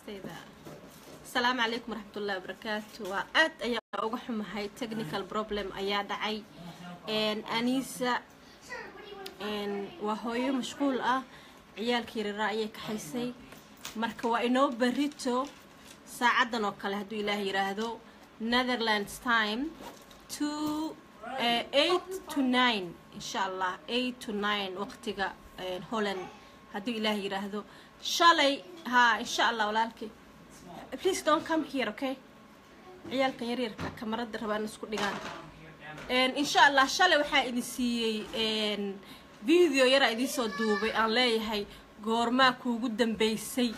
asxaabteyda asalaamu calaykum waraxmatullahi wabarakaatu waa aad ayaa uga xumahay technical problem ayaa dhacay anisa waa hooyo mashquul ah ciyaalkii raraa ayay kaxaysay marka waa inoo berito saacadan oo kale hadduu ilaah yiraahdo netherlands time to eight to nine insha allah eight to nine waqtiga holland hadduu ilaah yiraahdo shalay ha insha allah walaalkii please don't come here okay ciyaalkan yaryarka kamarada rabaan isku dhigaan insha allah shalay waxaa idin siiyey video yaraa idiin soo duubay aan leeyahay goormaa kuugu dambeysay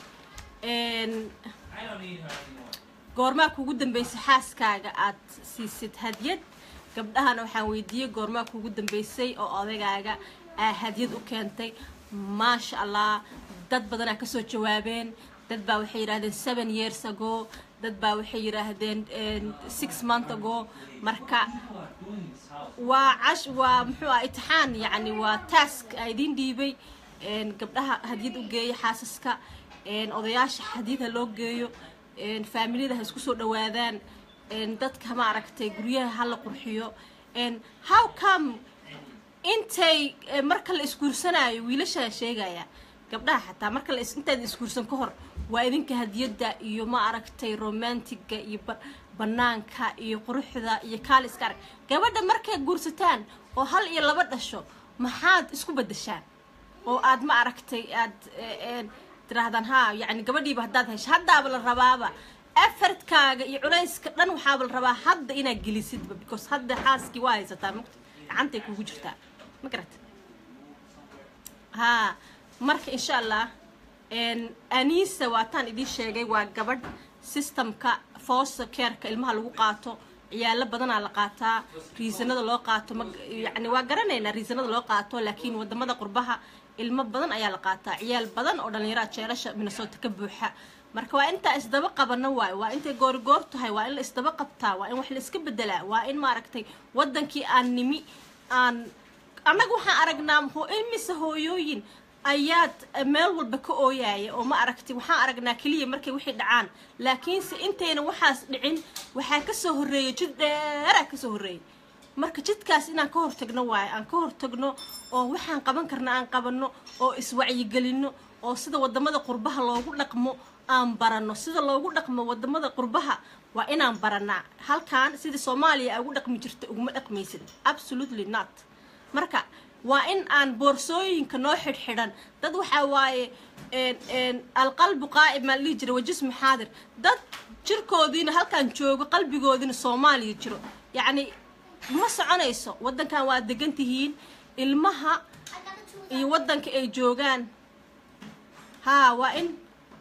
goormaa kuugu dambeysay xaaskaaga aad siisid hadyad gabdhahana waxaan weydiiyey goormaa kuugu dambeysay oo odagaaga aa hadyad u keentay maasha allah dad badanaa kasoo jawaabeen dad baa waxay yidhahdeen seven years ago dad baa waxay yidhaahdeen six month ago marka waa cash waa muxuu ah itixaan yacni waa task a idiin dhiibay gabdhaha hadyad u geeya xaasaska odayaasha hadyad ha loo geeyo faamiliyada ha isku soo dhawaadaan dadka ma aragtay guryaha ha la qurxiyo how come intay marka la isguursanaayo wiilashaa sheegaya gabdhaha xataa marka la intaad isguursan ka hor waa idinka hadiyadda iyo ma aragtay romantiga iyo banaanka iyo quruxda iyo kaaliska arag gabadha markay guursataan oo hal iyo laba dhasho maxaad isku bedeshaan oo aad ma aragtay aad tirahdaan ha yani gabadhiiba haddaad hesho haddaaba la rabaaba afartkaaga iyo culayska dhan waxaaba la rabaa hadda inaad gelisidba because hadda xaaskii waa haysataa mugta gacantay kugu jirtaa ma garat ha marka insha allah anisa waataan idiin sheegay waa gabadh systemka foster careka ilmaha lagu qaato ciyaalo badanaa la qaataa riisanada loo qaato yani waa garanaynaa riisanada loo qaato laakiin wadamada qurbaha ilmo badan ayaa la qaataa ciyaal badan oo dhallinyara jeelasha minnesota ka buuxa marka waa intaa isdaba qabano waayo waa intay goorigoor tahay waa in la isdaba qabtaa waa in wax la iska bedelaa waa in maaragtay wadankii aan nimi aan annaga waxaan aragnaa imise hooyooyin ayaad meel walba ka ooyaaya oo ma aragtay waxaan aragnaa keliya markay wixii dhacaan laakiinse intayna waxaas dhicin waxaa kasoo horreeyay jid dheeraa kasoo horreeyay marka jidkaas inaan ka hortagno waayo aan ka hortagno oo waxaan qaban karna aan qabanno oo iswacyigelinno oo sida wadamada qurbaha loogu dhaqmo aan baranno sida loogu dhaqmo wadamada qurbaha waa inaan baranaa halkan sida soomaaliya aa ugu dhaqmi jirta uguma dhaqmaysid absolutely not marka waa in aan boorsooyinka noo xidhxidhan dad waxaa waaye alqalbu qaa'ib maa dhihi jira wajismu xaadir dad jirkoodiina halkaan joogo qalbigoodiina soomaaliya jiro yacni ma soconayso waddankan waa degan tihiin ilmaha iyo waddanka ay joogaan haa waa in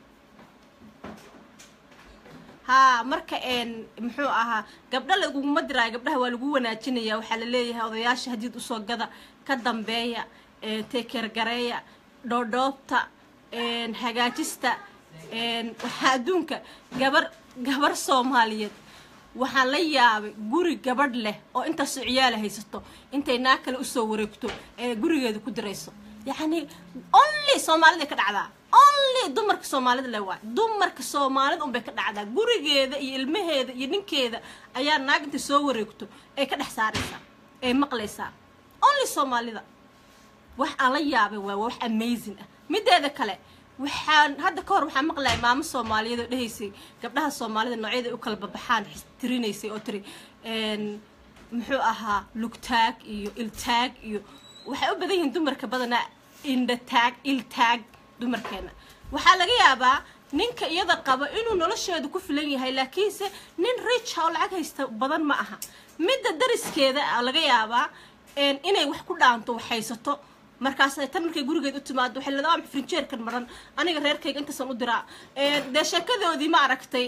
haa marka muxuu ahaa gabdha laguguma diraayo gabdhaha waa lagu wanaajinaya waxaa la leeyahay odayaasha hadiid usoo gada ka dambeeya teekergareeya dhoodhoobta hagaajista waxaa adduunka gabar gabar soomaaliyeed waxaan la yaabay guri gabadh leh oo intaasoo ciyaala haysato intay naa kale usoo wareegto ee gurigeeda ku dirayso yacni only soomaalida ka dhacdaa only dumarka soomaalida le waay dumarka soomaalida unbay ka dhacdaa gurigeeda iyo ilmaheeda iyo ninkeeda ayaa naag intay soo wareegto ay ka dhex saaraysaa ay maqlaysaa only soomaalida wax aan la yaabay waa wax amazing ah mideeda kale waxaan hadda ka hor waxaan maqlaya maamo soomaaliyeed oo dhehaysay gabdhaha soomaalida noocyada u kala babaxaan tirinaysay oo tiri muxuu ahaa lugtaag iyo iltaag iyo waxay u badan yihiin dumarka badanaa indhataag iltaag dumarkeena waxaa laga yaabaa ninka iyada qaba inuu nolosheedu ku filan yahay laakiinse nin richa oo lacag haysta badan ma aha midda dariskeeda laga yaabaa inay wax ku dhaanto wax haysato markaas tan markay gurigeed u timaado waxay leedahay frinjeerkan maran aniga reerkayga intaasaan u diraa dee sheekadoodii ma aragtay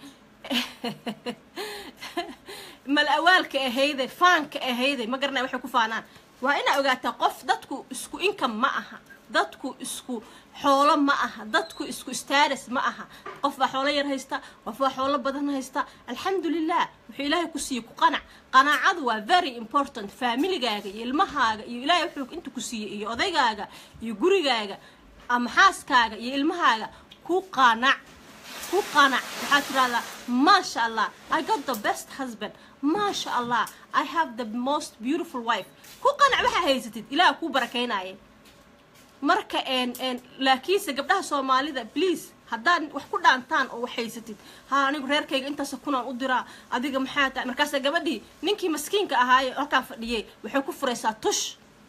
mal awaalka ahayde faanka ahayde ma garanay waxay ku faanaan waa inaa ogaataa qof dadku isku income ma aha dadku isku xoolo ma aha dadku isku status ma aha qof baa xoolo yar haysta qof baa xoolo badan haysta alxamdulilah wuxuu ilaahay ku siiyey ku qanac qanaacadu waa very important familigaaga iyo ilmahaaga iyo ilaahay wuxuu inta ku siiyey iyo odaygaaga iyo gurigaaga ama xaaskaaga iyo ilmahaaga ku qanac ku qanac waxaad tirahdaa maasha allah i got the best husband maasha allah i have the most beautiful wife ku qanac waxaa haysatid ilaah kuu barakaynaya marka laakiinse gabdhaha soomaalida please haddaad wax ku dhaantaan oo wax haysatid ha anigu reerkayga intaas kunaan u diraa adiga maxaa tahay markaasa gabadhii ninkii maskiinka ahaaye halkaan fadhiyey waxay ku furaysaa tush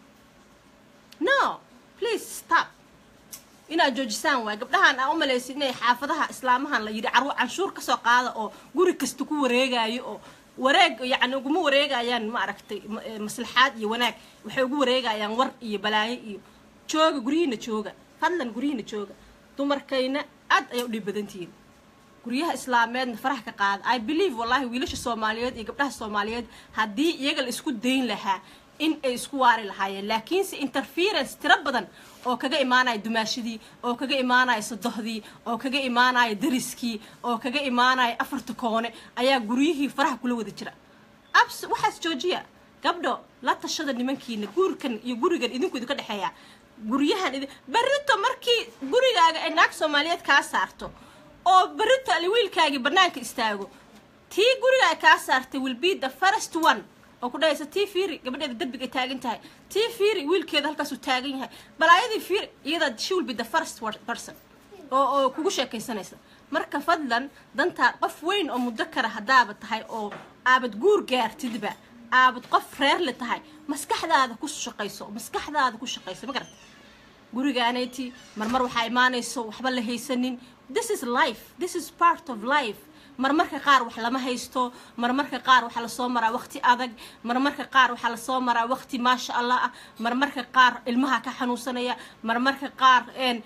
no please stop inaad joojisaan waay gabdhahan aa u malaysid inay xaafadaha islaamahan la yidhi carwo canshuur kasoo qaada oo guri kasta ku wareegayo oo wareeg yacni uguma wareegayaan ma aragtay maslaxaad iyo wanaag waxay ugu wareegayaan war iyo balaayo iyo jooga guryihiina jooga fadlan guryihiina jooga dumarkayna aad ayay u dhiib badantihiin guryaha islaameedna faraha ka qaada i believe wallahi wiilasha soomaaliyeed iyo gabdhaha soomaaliyeed haddii iyaga la isku dayn lahaa in ay isku waari lahaayeen laakiinse interference tiro badan oo kaga imaanaya dumaashadii oo kaga imaanaya sadohdii oo kaga imaanaya dariskii oo kaga imaanaya afarta koone ayaa guryihii faraha kula wada jira abs waxaas joojiya gabdho la tashada nimankiina guurkan iyo gurigan idinku idinka dhexeeya guryahan idin berrito markii gurigaaga ay naag soomaaliyeed kaa saarto oo berrito ali wiilkaagii banaanka istaago tii gurigaaga kaa saartay will be the first one oo ku dhahaysa tii fiiri gabadheeda derbiga taagan tahay tii fiiri wiilkeeda halkaasuu taagan yahay balaayadii fiiri iyadaa she will be the first person oo oo kugu sheekaysanaysa marka fadlan dantaa qof weyn oo muddo kara haddaaba tahay oo aabad guur gaartidba aabad qof reerle tahay maskaxdaada ku shaqayso maskaxdaada ku shaqayso ma garata gurigaanayti marmar waxaa imaanayso waxba la haysanin this is life this is part of life marmarka qaar wax lama haysto marmarka qaar waxaa lasoo maraa waqti adag marmarka qaar waxaa lasoo maraa waqti maasha allah ah marmarka qaar ilmaha ka xanuunsanaya marmarka qaar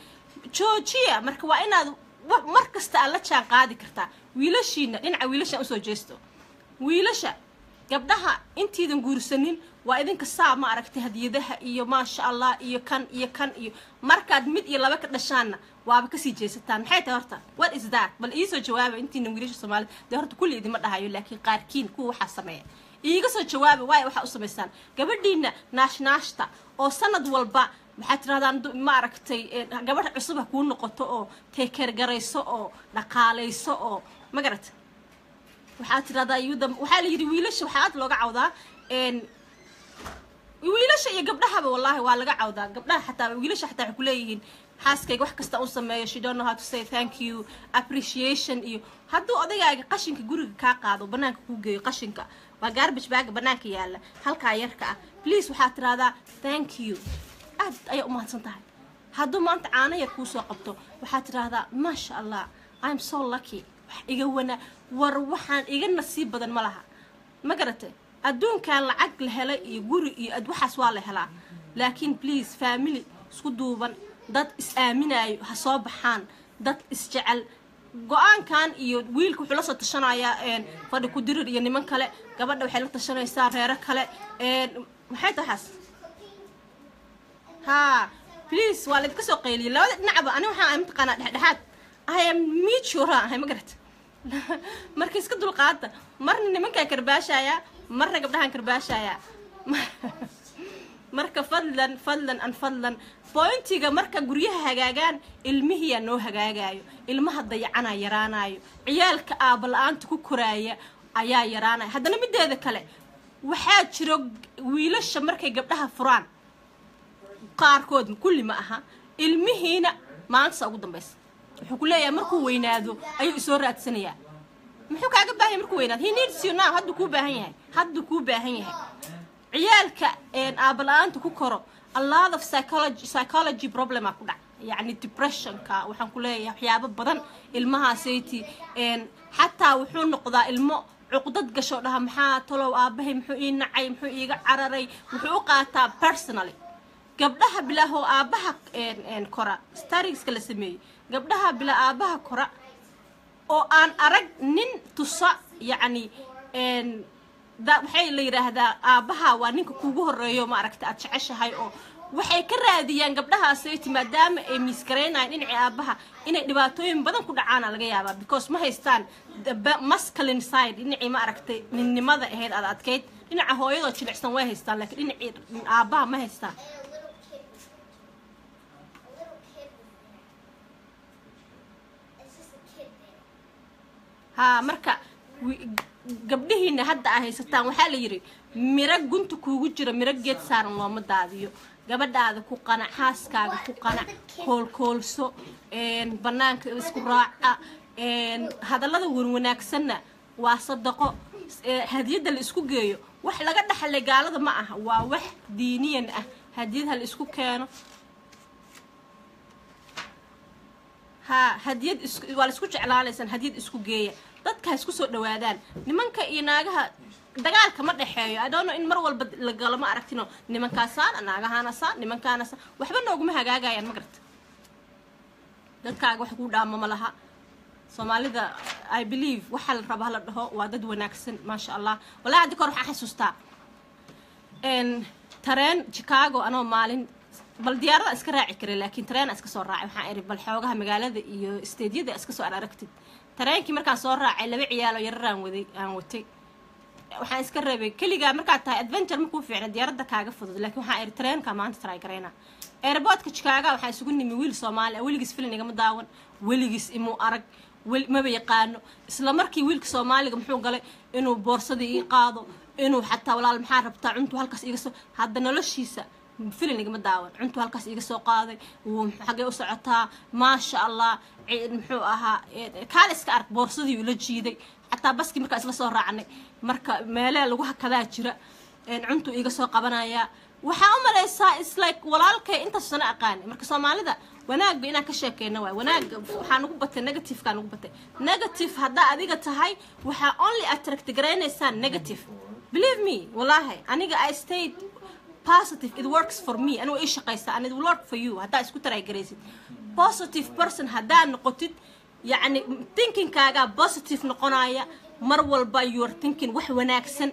joojiya marka waa inaad mar kasta aad la jaan qaadi kartaa wiilashiina dhinaca wiilasha usoo jeesto wiilasha gabdhaha intiidan guursanin waa idinka saa ma aragtay hadiyadaha iyo maasha allah iyo kan iyo kan iyo markaad mid iyo laba ka dhashaanna waaba kasii jeesataan maxay tahay horta what is that bal iisoo jawaaba intiina wiilasha soomaalida dee horta kulli idima dhahayo laakiin qaarkiin kuwa waxaa sameeya iiga soo jawaaba waayo waxaa u samaysaan gabadhiina naashnaashta oo sanad walba waxaad tirahdaan ma aragtay gabadha cusub ha kuu noqoto oo teekeergarayso oo dhaqaalayso oo ma garata waxaad tirahdaa yuda waxaa la yidhi wiilasha waxaa aad looga cawdaa wiilasha iyo gabdhahaba wallahi waa laga cawdaa gabdhaha xataa wiilasha xataa waxay kuleeyihiin xaaskayga wax kasta u sameeyo she don't know how to say thank you appreciation iyo hadduu odagaaga qashinka guriga kaa qaado banaanka kuu geeyo qashinka waa garbage baaga banaanka yaalla halkaa yarka ah please waxaad tirahdaa thank you aad ayaa u mahadsan tahay hadduu maanta caano yar kuu soo qabto waxaad tidhaahdaa maasha allah i'm so lucky wax iga wanaa war waxaan iga nasiib badan ma laha ma garatay adduunkan lacag la helay iyo guri iyo waxaas waa la helaa laakiin please family isku duuban dad is-aaminaayo ha soo baxaan dad isjecel go-aankan iyo wiilka wuxuu la soo tashanayaa fadhi ku dirir iyo niman kale gabadha waxay la tashanaysaa reero kale maxay tahay waxaas ha please waa laydinka soo qayliyay labada dhinacba ani waxaan mataqaanaa dhexdhexaad ahaya miijura ahay ma garata marka iska dulqaada marna nimankaan karbaashaya marna gabdhahaan karbaashaya marka fadlan fadlan an fadlan bointiga marka guryaha hagaagaan ilmihiyaa noo hagaagayo ilmaha dayacanaa yaraanayo ciyaalka aaba la-aanta ku koraaya ayaa yaraanaya haddana mideeda kale waxaa jiro wiilasha markay gabdhaha furaan qaarkood kulli ma aha ilmihiina maantasa ugu dambaysa wuxuu ku leeyahay markuu weynaado ayuu isoo raadsanayaa muxuu kaaga baahan yahay markuu weynaado he needs you now hadduu kuu baahan yahay hadduu kuu baahan yahay ciyaalka aaba la-aanta ku koro a lot of psychology psychology problema ku dhac yacni depressionka waxaan ku leeyahay waxyaabo badan ilmahaasaytii xataa wuxuu noqdaa ilmo cuqdad gasho dhaha maxaa talow aabahay muxuu ii nacay muxuu iiga cararay wuxuu u qaataa personally gabdhaha bilaahoo aabaha kora starigska la sameeyey gabdhaha bilaa aabaha kora oo aan arag nin tusa yacni waxay la yidhaahdaa aabaha waa ninka kuugu horeeyo ma aragta aad jeceshahay oo waxay ka raadiyaan gabdhahaasati maadaama ay miisgaraynayaan dhinacii aabaha inay dhibaatooyin badan ku dhacaana laga yaabaa because ma haystaan mascalin side dhinacii ma aragtay ninnimada ahayd aad adkayd dhinaca hooyadoo jilicsan way haystaan laakiin dhinacii aabaha ma haystaan haa marka wi- gabdhihiina hadda aa haysataan waxaa la yidhi miro gunta kuugu jira miro geed saaran looma daadiyo gabadhaada ku qanac xaaskaaga ku qanac koolkoolso een, banaanka isku raaca een, hadallada wanwanaagsanna waa sadaqo ee, hadiyadda la isku geeyo wax laga dhaxlay gaalada ma aha waa wax diiniyan ah hadiyadha la isku keeno haa hadiyad isku waa la isku jeclaanaysaan hadiyad isku geeya dadka ha isku soo dhawaadaan nimanka iyo naagaha dagaalka ma dhexeeyo adoono in mar walba la galo ma aragtino nimankaasaan naagahaanasaan nimankaanasaan waxba nooguma hagaagayaan ma garata dadkaaga wax kuu dhaamo ma laha soomaalida i believe waxaa la rabaa la dhaho waa dad wanaagsan maasha allah wallahi haddi kor waxaa xasuustaa n tareen chicago anoo maalin bal diyaarada iska raaci kara laakiin tareena iska soo raacay waxaan iri bal xoogaha magaalada iyo steedyada iska soo araragtid tareenkii markaan soo raacay laba ciyaalo yararaan waday aan watay waxaan iska rabay keligaa markaad tahay adventure makuu fiicna diyaaradda kaaga fudud laakiin waxaan iri tareenka maanta try garayna airportka chicago waxaa isugu nimi wiil soomaali ah weligiis filin igama daawan weligiis imuu arag wel maba yaqaano isla markii wiilka soomaaliga muxuu galay inuu boorsadii ii qaado inuu xataa walaal maxaa rabtaa cuntu halkaas iga soo hadda noloshiisa filin igama daawan cuntu halkaas iga soo qaaday wuu xaggee u socotaa maasha allah ci- muxuu ahaa eh, kaale iska ark boorsadii ula jiiday xataa baskii markaa isla soo raacnay marka meelee lagu hakadaa jira een, cuntu iga soo qabanaya waxaa u malaysaa islike walaalkay intaas sana aqaani marka soomaalida wanaagba inaan ka sheekeyna waay wanaagga waxaa nugu batay negativekaa nugu batay negative haddaa adiga tahay waxaa only attract garaynaysaa negative believe me wallahi aniga i stayed positive it works for me anigu ii shaqaysa and it will work for you haddaa isku taray garaysid positive person haddaa noqotid yacni thinkingkaagaa positive noqonaya mar walba you are thinking wax wanaagsan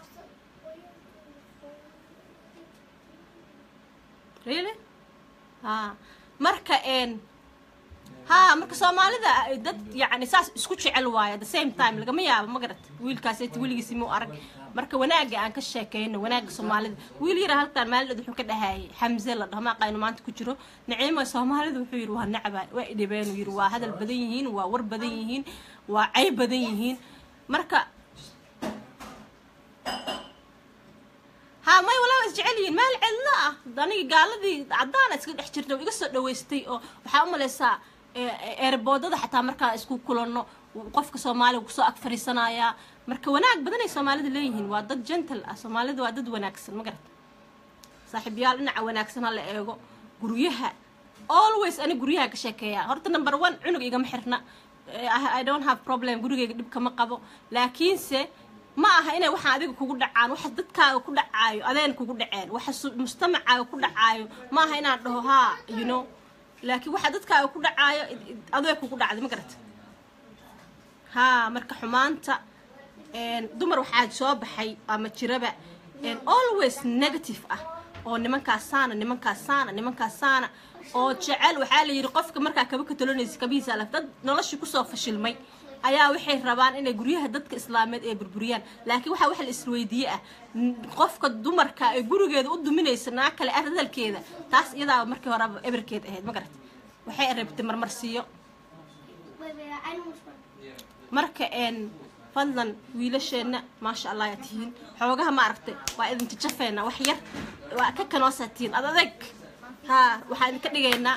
really ha marka een ha marka soomaalida ay dad yacni saas isku jecel waayo at the same time lagama yaabo ma garat wiilkaaseti weligiisi muu arag marka wanaagga aan ka sheekeyno wanaagga soomaalida wiil yara halkaan maalin wuxuu ka dhahayay xamse la dhaho maaqayno maanta ku jiro naciima soomaalida wuxuu yidhi waa nacba waa idhibeen uu yidhi waa hadal badan yihiin waa war badan yihiin waa cayb badan yihiin marka ha may walaa is jecel yihiin meel cidlo ah aniga gaaladii caddaana iska dhex jirta iga soo dhaweystay oo waxaa u malaysaa eerboodada xataa markaa isku kulanno qofka soomaaliga kusoo ag fariisanaya marka wanaag badanay soomaalida leeyihiin waa dad gentle ah soomaalida waa dad wanaagsan ma garata saaxiibayaal dhinaca wanaagsan ha la eego guryaha always ani guryaha ka sheekeeya horta number one cunug igama xirna Eh, I I don't have problem gurigayga dhib kama qabo laakiinse ma aha inay waxa adiga kugu dhacaan waxa dadkaaga ku dhacaayo adeen kugu dhaceen waxa su- mujtamacaaga ku dhacaayo ma aha inaan dhaho haa you know laakiin waxa dadkaaga ku dhacaayo id- id- adee kugu dhacday ma garata haa marka xumaanta een, dumar waxaa soo baxay ama jiraba een, always negative ah oo nimankaasaana nimankaasaana nimankaasaana oo jecel waxaa la yidhi qofka markaa kaba ka tolonaysa kabihiisa alaf dad noloshii kusoo fashilmay ayaa waxay rabaan inay guryaha dadka islaameed ay burburiyaan laakiin waxaa wax la isweydiiye ah n- qofka dumarka ee gurigeeda u duminaysa naag kale hadalkeeda taas iyadaa markii horeba eberkeed ahayd ma garat waxay rabtay marmarsiiyo Wait, wait, I know which one. marka een fadlan wiilasheenna maasha allah yaa tihiin xoogaha ma aragtay waa idinka jafeena wax yar waa ka kanoosaa tihiin ad adeg haa waxaan idinka dhigaynaa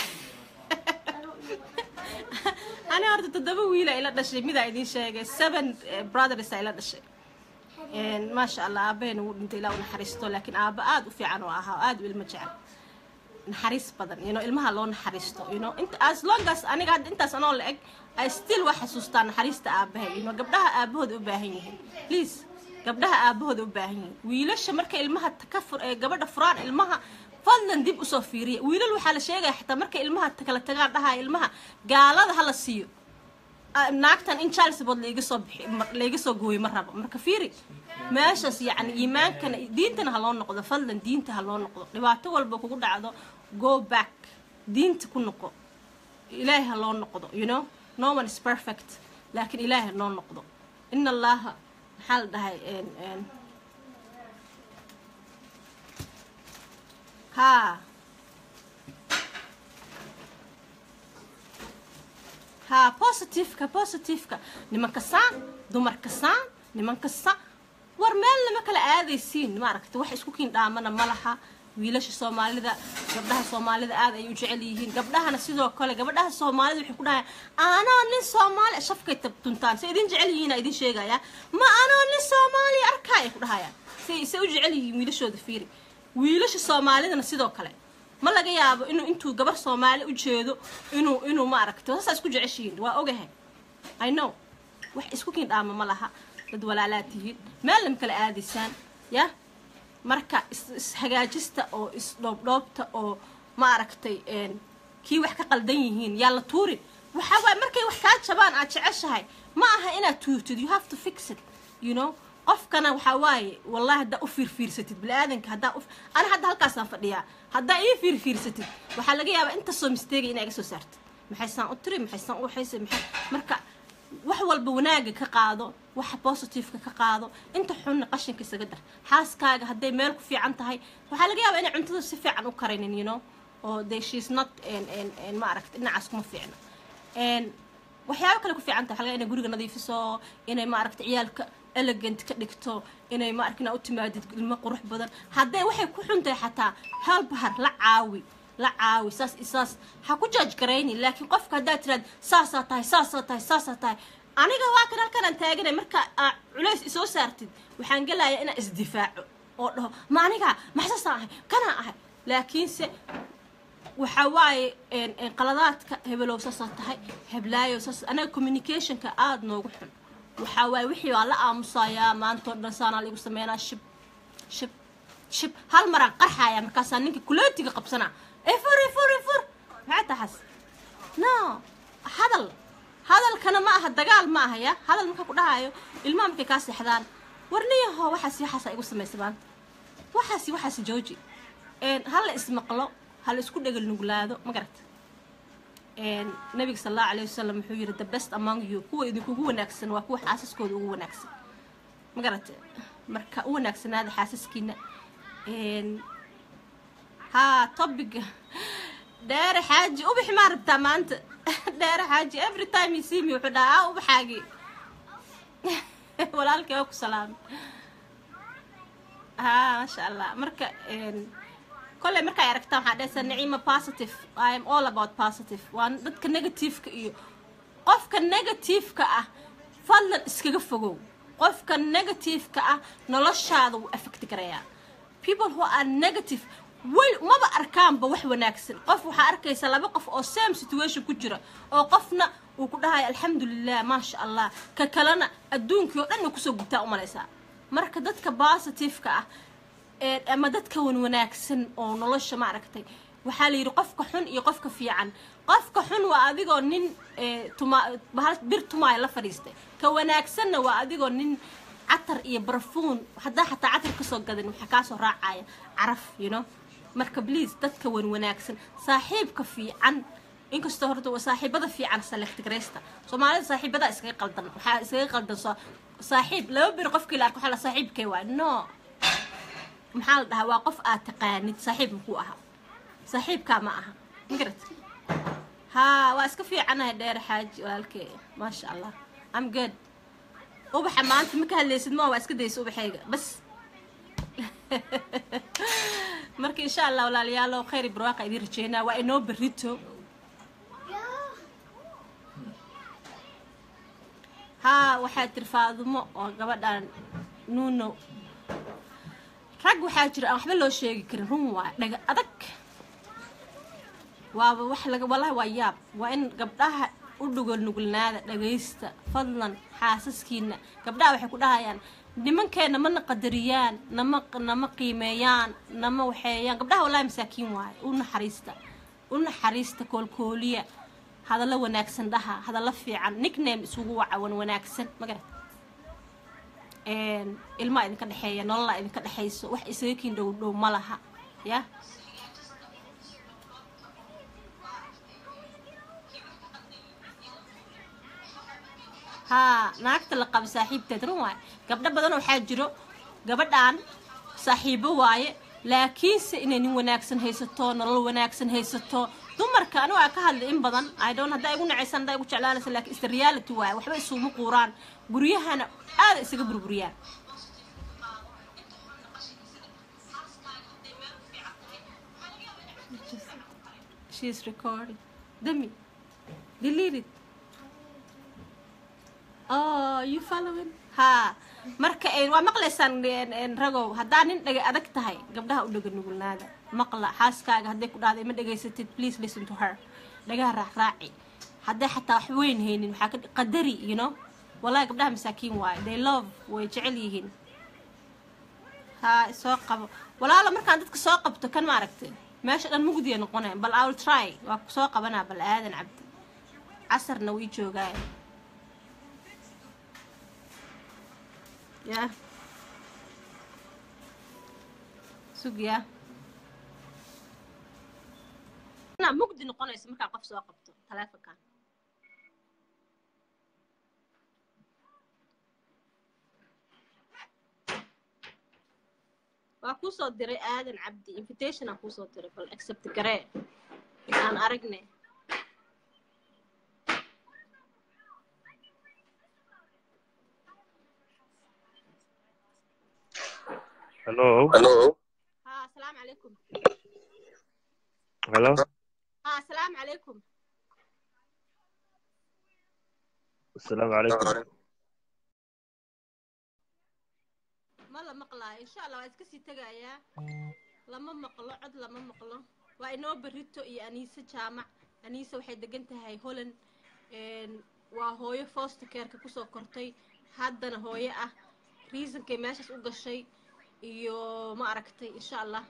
ani horta toddoba wiila ila dhashay midaa idin sheegay seven eh, brothers ila dhashay Een, maasha allah aabahena wuu dhintay ilaa u naxariisto laakiin aaba aada u fiican oo ahaa oo aada u ilmo jecel naxariis badan you know, ilmaha loo naxariisto you know, inta as long as aniga hadda intaas anoo la eg I still waa xasuustaa naxariista aabahay you know, gabdhaha aabahooda u baahan yihiin please gabdhaha aabahooda u baahan yihiin wiilasha markay ilmaha ta- ka fur ee gabadha furaan ilmaha fadlan dib usoo fiiriya wiilal waxaa la sheegaya xitaa markay ilmaha ta- kala tagaan dhahaya ilmaha gaalada hala siiyo Ah, naagtan in charlesbood laiga soo bixi ma- laiga soo gooyo ma rabo marka fiiri meeshaas yacni iimaankana diintana ha loo noqdo fadlan diinta ha loo noqdo dhibaato walba kugu dhacdo go back diinta ku noqo ilaahay ha loo noqdo you know no one is perfect laakiin ilaahay ha noo noqdo in allaha maxaa la dhahay een, een, haa ha positiveka positiveka nimanka saan dumarka saan nimanka saan war meel lama kala aadaysiin maaragta wax isku kiin dhaamana ma laha wiilasha soomaalida gabdhaha soomaalida aad ay u jecel yihiin gabdhahana sidoo kale gabdhaha soomaalida waxay ku dhahayaan anoo nin soomaali shafkay tabtuntaan se idin jecel yihiin idin sheegaya ma anoo nin soomaali arkaa ay ku dhahayaan say se u jecel yihiin wiilashooda fiiri wiilasha soomaalidana sidoo kale ma laga yaabo inuu intuu gabar soomaali u jeedo inuu inuu maaragta saasaa isku jeceshihiin waa ogahay i know wax isku kiin dhaama ma laha dad walaalaad tihiin meel lama kala aadaysaan ya marka ishagaajista oo isdhoobdhoobta oo maaragtay kii wax ka qaldan yihiin yaa la tuurin waxaa waaye markay wax kaa jabaan aad jeceshahay ma aha inaad tuurtid you have to fix it you know qofkana waxaa waaye wallahi haddaa u fiirfiirsatid bini-aadanka haddaa u ana hadda halkaasaan fadhiyaa haddaa ii fiirfiirsatid waxaa laga yaabaa intasoo misteega inaa iga soo saartid maxaysaan u tiri maxaysaan u waxaysa maxay marka wax walba wanaaga ka qaado waxa positiveka ka qaado inta xunna qashinka isaga dar xaaskaaga hadday meel ku fiican tahay waxaa laga yaabaa inay cuntada si fiican u karinin you know oo de she's not ma aragta dhinacaas kuma fiicna waxyaabo kale ku fiican tahay waxaa laga inay guriga nadiifiso inay ma aragta ciyaalka elegant ka dhigto inay ma arkin u timaadid ilmo qurux badan hadday waxay ku xuntahay xataa halbahar la caawi la caawi saas isaas ha ku jaaj garayni laakiin qofka haddaad tiraad saasaa tahay saasaa tahay saasaa tahay aniga waa kan halkanaan taaganay marka aa culays isoo saartid waxaan gelayaa inaan isdifaaco oo dhaho ma aniga maxsaasaan ahay kanaa ahay laakiinse waxaa waaye qaladaadka hebelow saasaa tahay heblaayo saas anaga communicationka aada noogu xun waxaa waaye wixii waa la aamusayaa maantao dhan saanaa laigu sameynaa shib shib shib hal maraan qarxaya markaasaa ninka kuleetiga qabsanaa ifur ifur ifur maxaa taxas no hadal hadalkana ma aha dagaal ma aha ya hadal markaa ku dhahayo ilmaha markay kaa seexdaan warniyaho waxaasi waxaasa igu samaysa maanta waxaasi waxaasi jooji hala ismaqlo hala isku dhegel nuglaado ma garata nabiga sal allahu alayh wasalam wuxuu yidhi the best among you kuwa idinkugu wanaagsan waa kuwa xaasaskooda ugu wanaagsan ma garata marka u wanaagsanaada xaasaskiina haa topiga dheere xaaji ubaxi maa rabtaa maanta dheere xaaji every time you see me wuxuu dhahaa aa ubaxaagi walaalkii waa ku salaamay haa maasha allah marka kolley markay aragtaan waxaa dhehaysaa naciima positive i am all about positive waa dadka negativeka iyo qofka negativeka ah fadlan iskaga fogow qofka negativeka ah noloshaada wuu affecti garayaa people who are negative wel maba arkaanba wax wanaagsan qof waxaa arkaysa laba qof oo same situation ku jira oo qofna uu ku dhahayo alxamdulilah maasha allah ka kalena adduunkii oo dhan uu kusoo gubtaa u malaysaa marka dadka positiveka ah ama dadka wan wanaagsan oo nolosha ma aragtay waxaa la yidhi qofka xun iyo qofka fiican qofka xun waa adigoo nin bir tumaaya la fadhiistay ka wanaagsanna waa adigoo nin catar iyo barfuun haddaa xataa catar kasoo gadan waxaa kaasoo raacaya caraf you know marka bliis dadka wan wanaagsan saaxiibka fiican inkastoo horta saaxiibada fiican selektigraysta soomaalida saaxiibada iskaga qaldan waxaa iskaga qaldan saaxiib laba bir qofkii la arko waxaa la saaxiibkee waa no maxaa la dhahaa waa qof aad taqaanid saaxiib makuu aha saaxiibkaa ma aha magarat haa waa iska fiicanahay dheer xaaji walaalkee maasha allah am good ubaxa maanta ma ka hadlaysid ma waa iska daysa ubaxayga bas marka insha allah walaalayaalo khayr barwaaqa idiin rajeynaa waa inoo berrito haa waxaa tiri faadumo oo gabadhan nuuno rag waxaa jira aan waxba loo sheegi karin run waa dhaga adag waaba wax laga wallahi waa yaab waa in gabdhaha u dhugol nugulnaada dhagaysta fadlan xaasaskiina gabdhaha waxay ku dhahayaan nimankeenna mana qadariyaan nama nama qiimeeyaan nama waxeeyaan gabdhaha wallahi masaakiin waaye u naxariista u naxariista koolkooliya hadallo wanaagsan dhaha hadallo fiican nickname isugu wacawan wanaagsan magarat ilmaa idinka dhexeeya nololaa idinka dhexayso wax isaga kiin dhow dhow ma laha ya haa naagta la qaba saaxiibteed run waaye gabdho badan waxaa jiro gabadhan saaxiibo waaye laakiinse inay nin wanaagsan haysato nolol wanaagsan haysato dumarka anigu aa ka hadlay in badan i don't haddaa igu nacaysan haddaa igu jeclaanaysa laakiin ista reality waaye waxba isuma quuraan guryahana aada isaga burburiyaan She's recording. Demi, delete it. Oh, you following? Ha. Marka een waa maqlaysaan een een ragow haddaa nin dhaga adag tahay gabdhaha u dhaga nugulnaada maqla xaaskaaga hadday ku dhahday ma dhagaysatid please listen to her dhagaha raacraaci hadday xataa wax weyn haynin waxaa ka qadari you know wallahi gabdhaha masaakiin waaye they love way jecel yihiin ha soo qabo walaalo markaan dadka soo qabto kan maaragtay meesha dhan mugdiya noqonaya bal iwl try waa ku soo qabanaa bal aadan cabdi casarna wii joogaaya ya sug ya na mugdi noqonaysa markaan qof soo qabto taleefonkan waa kuusoo diray aadan cabdi invitation aan kuusoo diray bal accept garee aan aragne Hello. Hello. ha asalaamu calaykum Hello. ha asalaamu calaykum Assalaamu calaykum. ma la maqlaayo insha allah waa iska sii tegayaa lama maqlo cod lama maqlo waa inoo berito iyo aniise jaamac aniise waxay degan tahay holland een, waa hooyo foster careka kusoo kortay haddana hooyo ah reasonkay meeshaas u gashay iyo ma aragtay insha allah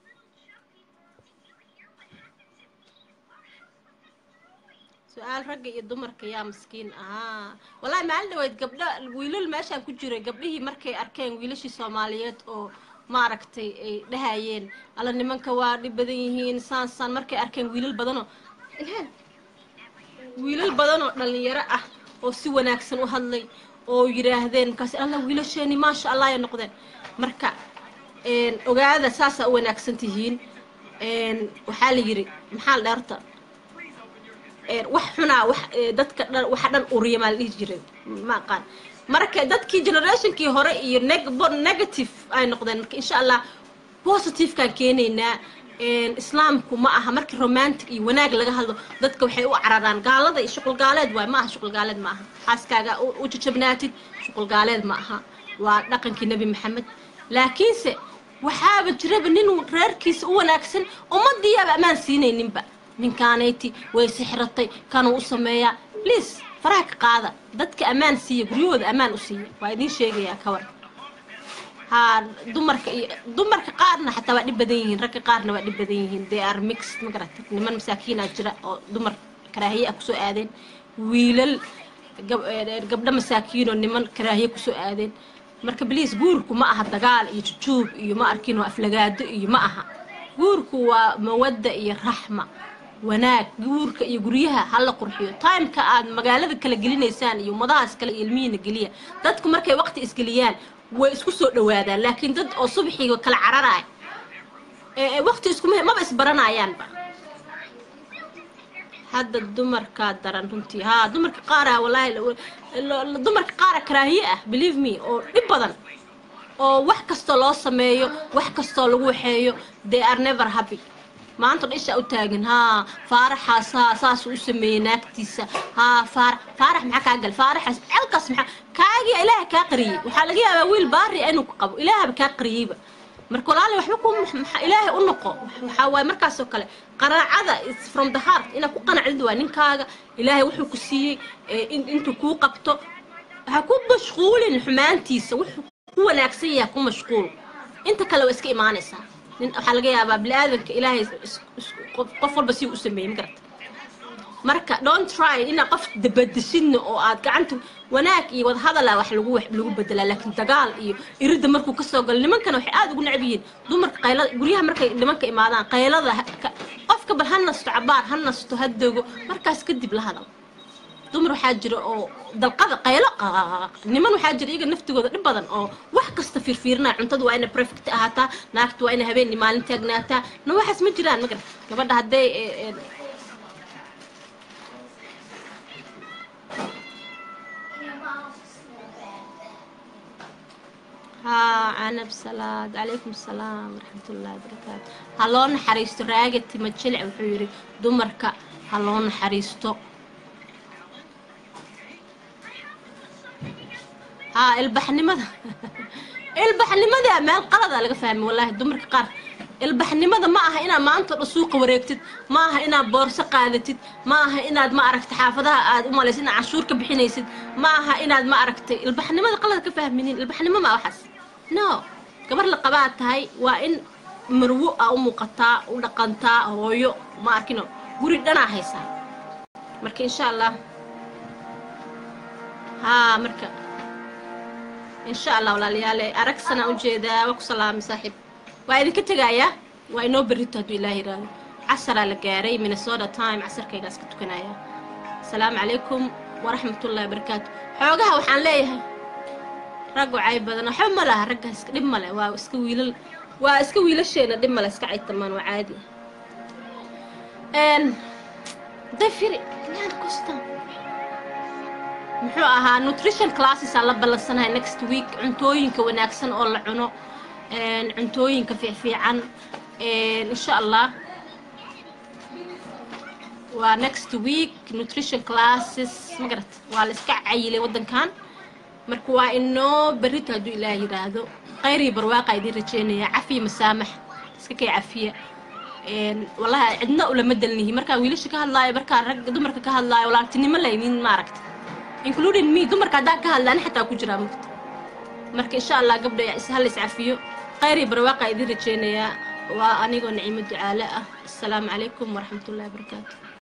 su-aal ragga iyo dumarka yaa maskiin ahaa wallaahi maalin dhaweyd gabdho wiilal meeshaan ku jiray gabdhihii markay arkeen wiilashii soomaaliyeed oo maaragtay ay dhahayeen alla nimanka waa dhib badan yihiin saan saan markay arkeen wiilal badanoo ilhaan wiilal badanoo dhalinyaro ah oo si wanaagsan u hadlay oo yidhaahdeen markaas alla wiilasheeni maasha allah ay noqdeen marka een, ogaada saasaa u wanaagsan tihiin een, waxaa la yidhi maxaa la dheerta een, wax xunaa wax ee, dadka dhan waxa dhan uriya maa la dhihi jiray ma aqaan marka dadkii generationkii hore iyo neg- bo- negative ay noqdeen marka insha allah positivekaan keenaynaa een, islaamku ma aha markii romantic iyo wanaag laga hadlo dadka waxay u cararaan gaalada iyo shuqul gaaleed waay ma aha shuqul gaaleed ma aha xaaskaaga u u jajabnaatid shuqul gaaleed ma aha waa dhaqankii nebi maxamed laakiinse waxaaba jiraba ninuu reerkiisa u wanaagsan ummadiyaaba ammaan siinayninba ninkaanayti way sixratay kanuu u sameeyaa please faraha ka qaada dadka ammaan siiya guryahooda ammaan u siiya waa idiin sheegayaa ka war haa dumarka iyo dumarka qaarna xataa waa dhib badan yihiin ragga qaarna waa dhib badan yihiin they are mixed ma garatay niman masaakiinaa jira oo dumar karaahiye ah kusoo aadeen wiilal gab- ee, gabdho masaakiin oo niman karaahiye kusoo aadeen marka bliis guurku ma aha dagaal iyo jujuub iyo ma arkin oo aflagaado iyo ma aha guurku waa mawadda iyo raxma wanaag guurka iyo guryaha hala qurxiyo timeka aad magaalada kala gelinaysaan iyo ummadahaas kale iyo ilmihiina geliya dadku markay waqti isgeliyaan way isku soo dhawaadaan laakiin dad oo subaxiiga kala cararaay ee ee waqti iskuma maba isbaranayaanba hadda dumarkaa daran runtii haa dumarka qaara walaahi la- la- la- dumarka qaara karaahiye ah believe me oo dhib badan oo wax kastoo loo sameeyo wax kastoo lagu waxeeyo they are never happy maanta dhan ishaa u taagan haa faaraxaas haa saasuu u sameeyey naagtiisa haa faarax faarax maxaa kaa gal faaraxaas celkaas maxaa kaagiya ilaaha kaa qariyey waxaa laga yaabaa wiil baari ah inuu ku qabo ilaahaba kaa qariyeyba marka walaali waxba ku maxa- ilaahay u noqo waxaa waaye markaasoo kale qanaacada is from the heart inaad ku qanacdid waa ninkaaga ilaahay wuxuu ku siiyey ee, in- intuu kuu qabto ha ku mashquulin xumaantiisa wuxuu ku wanaagsan yahay ku mashquul inta kale waa iska imaanaysaa nin waxaa laga yaabaa bini-aadanka ilaahay is- is- qof qof walba si u sameeyey ma garata marka don't try inaad qof dabadeshidna oo aad gacanta wanaag iyo wadahadala wax lagu wax lagu bedelaa laakiin dagaal iyo iridda markuu kasoo galo nimankana waxay aada ugu necab yihiin dumarka qaylada guryaha markay nimanka imaadaan qaylada ha- ka- qofka bal ha nasto cabaar ha nasto ha dogo markaas kadib la hadal dumar waxaa jira oo dalqada qaylo qaqaqaq niman waxaa jira iyaga naftigooda dhib badan oo wax kasta fiirfiirinaya cuntada waa ina perfect ahaataa naagta waa ina habeenni maalin taagnaataa no waxaas ma jiraan magar gabadha hadday ee, ee, haa canab salaad calaykum salaam waraxmat ullaahi barakaatu ha loo naxariisto raagati majilic wuxuu yidhi dumarka ha loo naxariisto haa ilbaxnimada ilbaxnimada meel qalada laga fahmay wallaahi dumarka qaar ilbaxnimada ma aha inaad maanta dhan suuqa wareegtid ma aha inaad boorso qaadatid ma aha inaad ma aragtay xaafadaha aad u malaysid inaad canshuur ka bixinaysid ma aha inaad ma aragtay ilbaxnimada qalad ka fahminin ilbaxnimo ma waxaas no gabar la qabaad tahay waa in marwo a u muuqataa u dhaqantaa hooyo ma arkino guri dhanaa haysaa marka insha allah haa marka insha allah walaalayaale aragsanaa ujeedaa waa ku salaamay saaxiib waa idinka tegayaa waa inoo berrito hadduu ilaah yiraahdo casaraa la gaaray minnesota time casarkaygaas ka tukanaya asalaamu calaykum waraxmatullahi wabarakaatu xoogaha waxaan leeyahay rag wacay badan waxba ma laha ragga iska dhib male waa iska wiilal waa iska wiilasheena dhib male iska caytamaan waa caadi dafiri laan costan muxuu ahaa nutrition classes aan la ballansanahay next week cuntooyinka wanaagsan oo la cuno cuntooyinka fiicfiican insha allah waa next week nutrition classes ma garat waa la iska cayilay waddankan marka waa inoo berrito hadduu ilaah yidhaahdo khayrii barwaaqa idiin rajeynaya cafiya masaamax iska kay cafiya wallahi cidna ulama delnihi markaa wiilasha ka hadlaayo markaa rag dumarka ka hadlaayo walaaltinimo laynin maaragta including me dumarka haddaan ka hadla ani xataa ku jiraa mugta marka insha allah gabdha hal iscafiyo khayrii barwaaqa idiin rajeynayaa waa anigoo naciimo ducaale ah asalaamu calaykum waraxmatullahi wabarakaatu